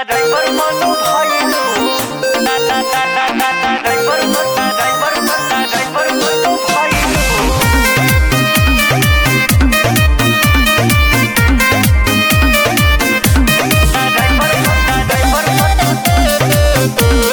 driver मनु भइलु ना ना ना ना ना ना ड्राइवर मनु ड्राइवर मनु ड्राइवर मनु भइलु ड्राइवर मनु ड्राइवर मनु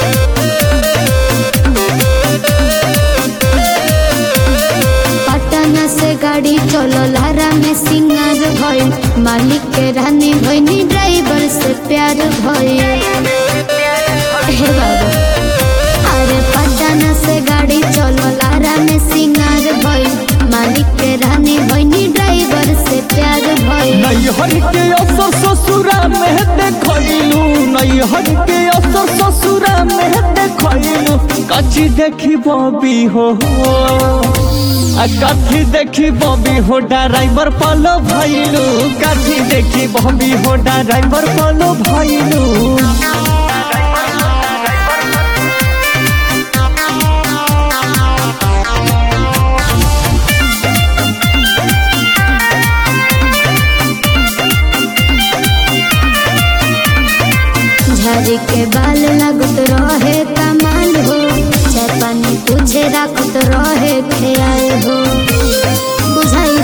पटना से गाड़ी चलो लारा में सिंगार भइल मालिक के रानी भइनी ड्राइवर से प्यार भइल हे बाबा अरे पटना से गाड़ी चलो लारा में सिंगार भइल मालिक के रानी भइनी ड्राइवर से प्यार भइल नैहर के असर ससुरा में देखलू नैहर के असर ससुरा में देखलू कची देखी बबी हो आ कथी देखी बबी हो ड्राइवर पलो भइलू कथी देखी बबी हो ड्राइवर पलो भइलू झाड़ी के बाल लगत रहे कमाल हो चाय पानी तुझे रखत रहे ख्याल हो बुझाई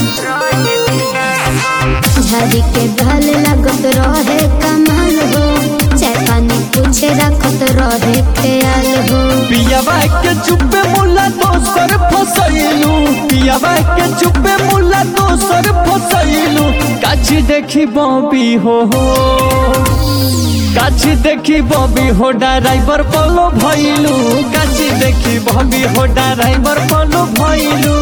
झाड़ी के बाल लगत रहे कमाल हो चाय पानी तुझे रखत रहे ख्याल हो पियावा के चुप्पे मुला दोसर फसैलू पियावा के चुप्पे मुला दोसर फसैलू काची देखी बबी हो काची देखी बबी हो ड्राइवर पलो भइलू काची देखी बबी हो ड्राइवर पलो भइलू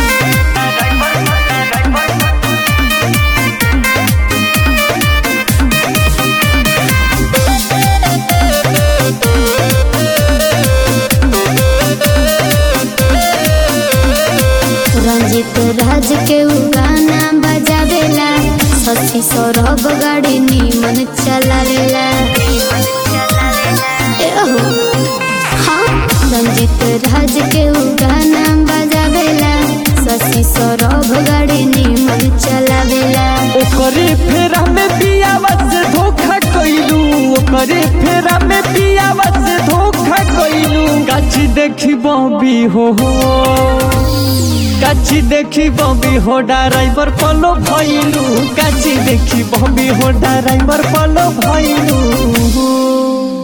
रंजित राज के उ गाना बजावेला सची सौरभ गाड़ी नीमन चलावेला एहो, हाँ रंजित राज के उ गाना बजावेला सची सौरभ गाड़ी नीमन चलावेला ओकरे फेरा में पियावा से धोखा कइलू ओकरे फेरा में पियावा से धोखा कइलू काची देखी बबी हो काची देखी बबी हो ड्राइवर पलो भइलू काची देखी बबी हो ड्राइवर पलो भइलू